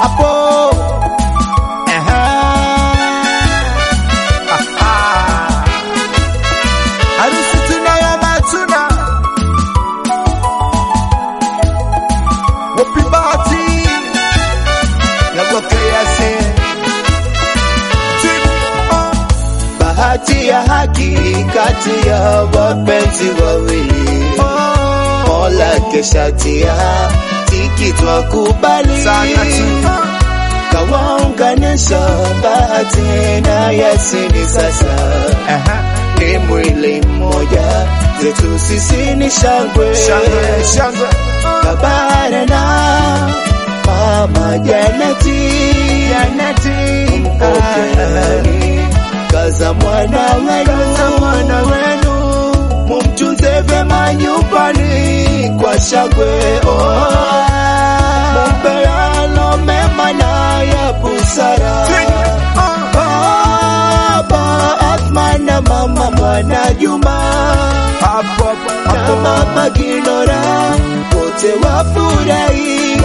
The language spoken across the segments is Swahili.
hapo. Ehe. Aha. Harusi tunayo matuna wapi bahati yagokease bahati ya haki kati ya wapenzi wawili Mola keshatia tiki twakubali kawaunganisha bahati na Yasini sasa ni mwili mmoja zetu sisi ni shangwe Kabara na mama Janeti mpokeani kaza mwana wenu mumtunze vema nyumbani kwa shangwe oh. mumpe yalo mema na ya busara Baba Athman na mama mwana Juma na mama Ginora wote wafurahi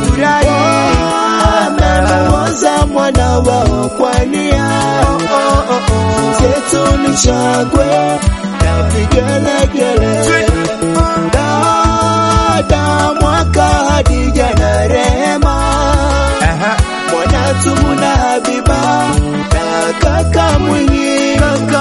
amemuoza mwana wao kwa nia zetu ni shangwe na vigelegele dada mwaka Hadija na Rehema mwana Tumu na Habiba na kaka Mwinyi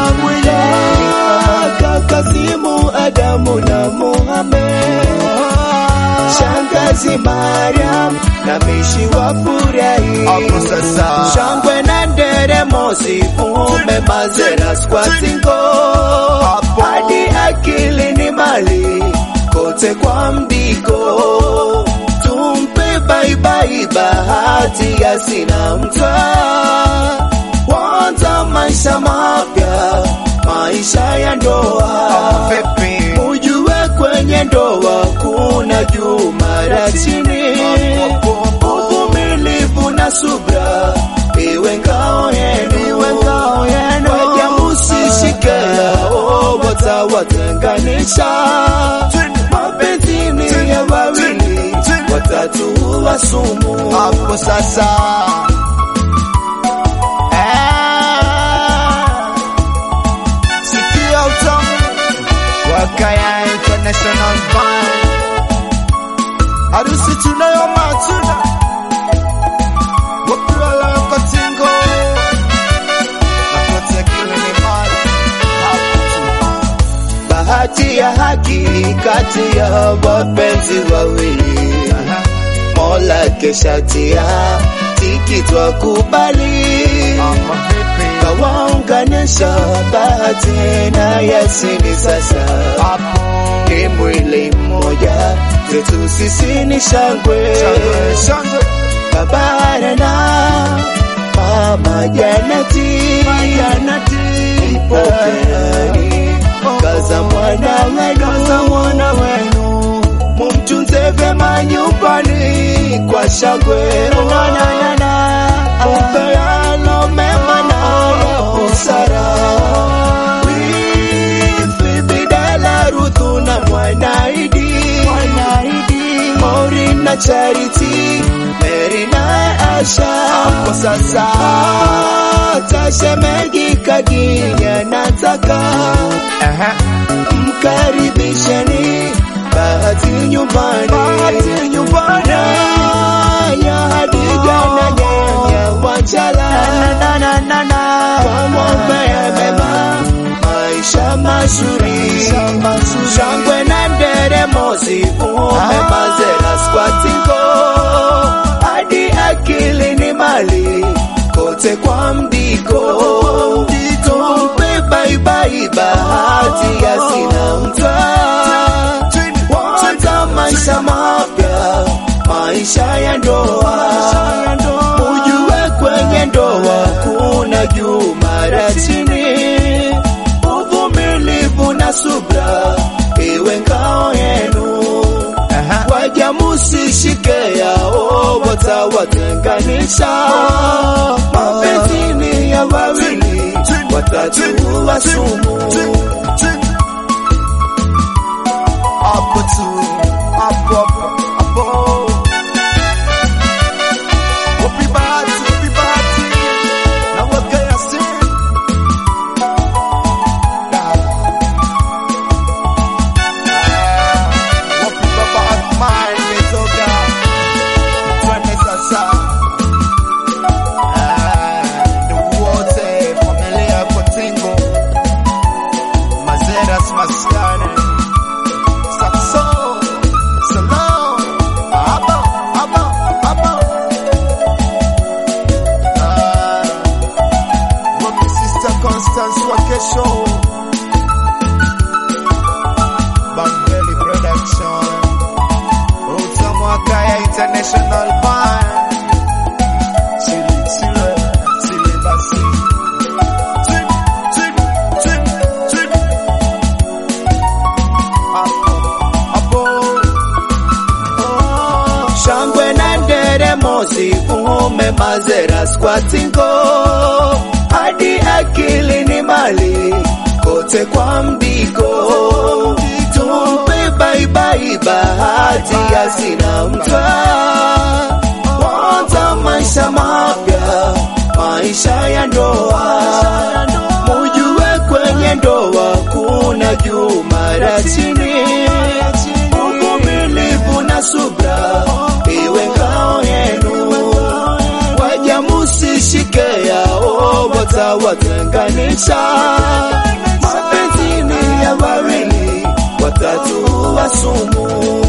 kaka Simu Adamu na Muhammad shangazi Mariam na mishi wafurahi shangwe na nderemo sifume mazeras kwa singo hadi akili ni mali kote kwa mdiko tumpe baibai bahati ya sina mtwa wanza maisha mapya maisha ya ndoa ujue kwenye ndoa kuna juu mara chini uvumilivu na subra iwe ngao yenu waja musishike yao watawatenganisha mapenzini ya wawili watatu wa sumu hapo sasa sikia utamu wakaya international band harusi tunayo matuna wakulala kotingo nakote kile ni mali hapo tu bahati ya haki kati ya wapenzi wawili Mola keshatia tiki twakubali kawaunganisha bahati na Yasini sasa ni mwili mmoja zetu sisi ni shangwe Kabara na mama Janeti mpokeani kaza mwana wenu mumtunze vema nyumbani kwa shangwe mumpe yalo mema na ya busara Wifi Bidala Ruthu na Mwanaidi Mauri na Charity Mary na Asha hapo sasa Tashemegi Kaginya nataka mkaribisheni bahati nyumbani ya Hadija na nyanya Wachala wamwombea mema maisha mazuri shangwe na nderemo zivume mazeras kwa tingo hadi akili ni mali kote kwa mdiko tumpe baibai bahati ya sina mtwa wata maisha mapya maisha ya ndoa ujue kwenye ndoa kuna juu mara chini uvumilivu na subra iwe ngao yenu waja musishike yao watawatenganisha mapenzini ya wawili watatu wa sumu hapo tu hapo hapo hapo International Band. Chili, chili, chili basi. Chili, chili, chili, chili. Hapo, hapo. Oh. shangwe na nderemo zikume mazera skwatingo hadi akili ni mali kote kwa mbiko tumpe baibai bahati asina mtwa kwanza maisha mapya maisha ya ndoa mujue kwenye ndoa kuna juu mara chini uvumilivu na subra iwe ngao yenu, waja musishike yao watawatenganisha. Mapenzi ni ya wawili, watatu wa sumu.